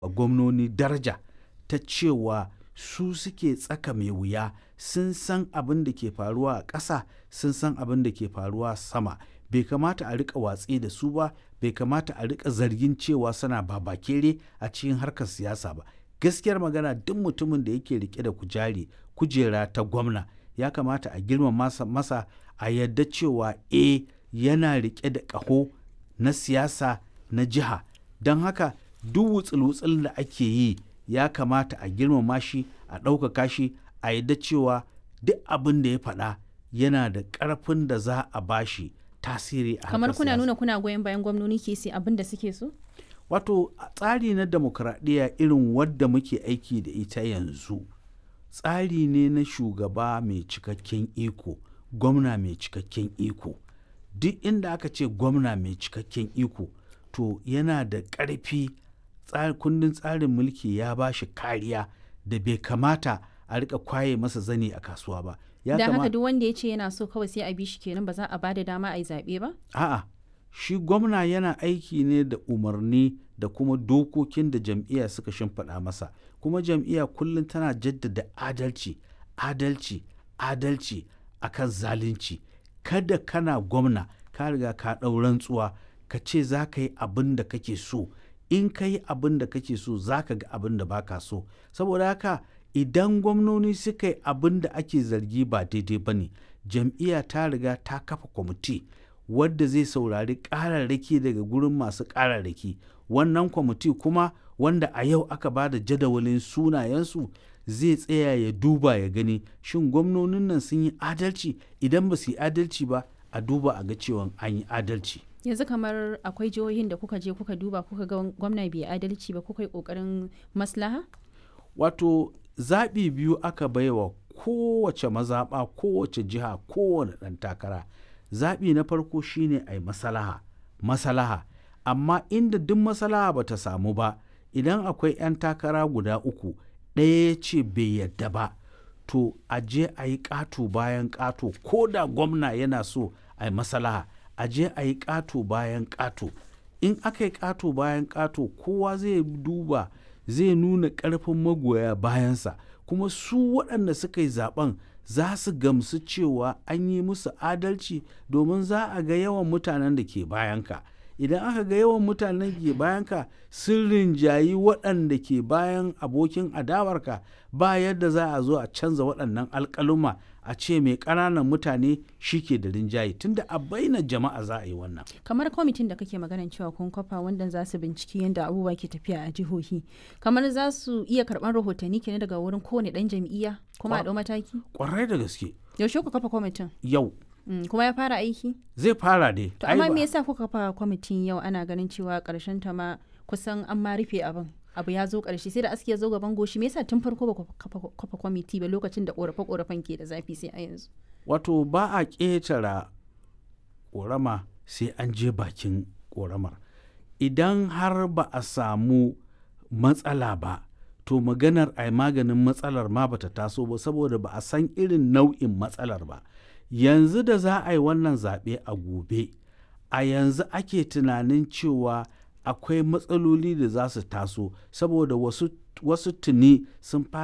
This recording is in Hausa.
gwamnoni daraja ta cewa su suke tsaka mai wuya sun san abin da ke faruwa a ƙasa sun san abin da ke faruwa sama bai kamata a rika watsi da su ba bai kamata a rika zargin cewa suna babakere a cikin harkar siyasa ba gaskiyar magana duk mutumin da yake rike da kujari kujera ta gwamna ya kamata a girma masa, masa a yadda cewa e yana rike da ƙaho na siyasa na jiha don haka duk wutsul-wutsul da ake yi ya kamata a girmama shi a ɗaukaka shi a yadda cewa duk abin da ya faɗa yana da ƙarfin da za a bashi tasiri a kamar kuna nuna kuna goyon bayan gwamnoni ke sai abin da suke so wato a tsari na demokradiyya irin wadda muke aiki da ita yanzu tsari ne na shugaba mai cikakken iko gwamna mai cikakken iko duk inda aka ce gwamna mai cikakken iko to yana da ƙarfi kundin tsarin mulki ya ba shi kariya da bai kamata a rika kwaye masa zane a kasuwa ba ya da haka duk wanda ya ce yana so kawai sai a bi shi kenan ba za a bada dama a yi zaɓe ba a'a shi gwamna yana aiki ne da umarni da kuma dokokin da jam'iyya suka shimfiɗa masa kuma jam'iyya kullum tana jaddada adalci adalci adalci akan zalunci kada kana gwamna ka riga ka ɗau rantsuwa ka ce za ka yi abin da kake so in ka yi abin da kake so za ka ga abin da baka so saboda haka idan gwamnoni suka yi abin da ake zargi ba daidai ba ne jam'iyya ta riga ta kafa kwamiti wadda zai saurari ƙararraki daga gurin masu ƙararraki wannan kwamiti kuma wanda a yau aka ba da jadawalin sunayensu zai tsaya ya duba ya gani shin gwamnonin nan sun yi adalci idan ba su yi adalci ba a duba a ga cewa an yi adalci yanzu kamar akwai jihohin da kuka je kuka duba kuka ga gwamna bai adalci ba kuka yi kokarin maslaha wato zaɓi biyu aka baiwa kowace mazaɓa kowace jiha kowane ɗan takara zaɓi na farko shine a yi masalaha masalaha amma inda duk masalaha ba ta samu ba idan akwai 'yan takara guda uku ɗaya ya ce bai yadda ba to a je a yi ƙato bayan ƙato ko da gwamna yana so a yi masalaha a je a yi ƙato bayan ƙato in aka yi ƙato bayan ƙato kowa zai duba zai nuna ƙarfin magoya bayansa kuma su waɗanda suka yi zaben za su gamsu cewa an yi musu adalci domin za a ga yawan mutanen da ke bayanka idan aka ga yawan mutanen ke bayanka sun rinjayi waɗanda ke bayan abokin adawarka ba yadda za a zo a canza waɗannan alƙaluma a ce mai ƙananan mutane shi ke da rinjaye tunda a baina jama'a za a yi wannan kamar kwamitin da kake maganan cewa kun kafa wanda za su binciki yadda abubuwa ke tafiya a jihohi kamar za su iya karɓar rahotanni kenan daga wurin kowane ɗan jam'iyya kuma a ɗau mataki ƙwarai da gaske yaushe ku kafa kwamitin yau Mm, kuma ya fara aiki? Zai fara dai. To amma me yasa kuka kafa kwamitin yau ana ganin cewa karshen ta ma kusan an ma rufe abin. Abu ya zo karshe sai da aski ya zo gaban goshi me yasa tun farko ba kafa kwamiti ba lokacin da korafe korafen ke da zafi sai a yanzu. Wato ba a ƙetara korama sai an je bakin koramar. Idan har ba a samu matsala ba to maganar a maganin matsalar ma bata taso ba saboda ba a san irin nau'in matsalar ba. yanzu da za a yi wannan zaɓe a gobe a yanzu ake tunanin cewa akwai matsaloli da za su taso saboda wasu, wasu tuni sun fara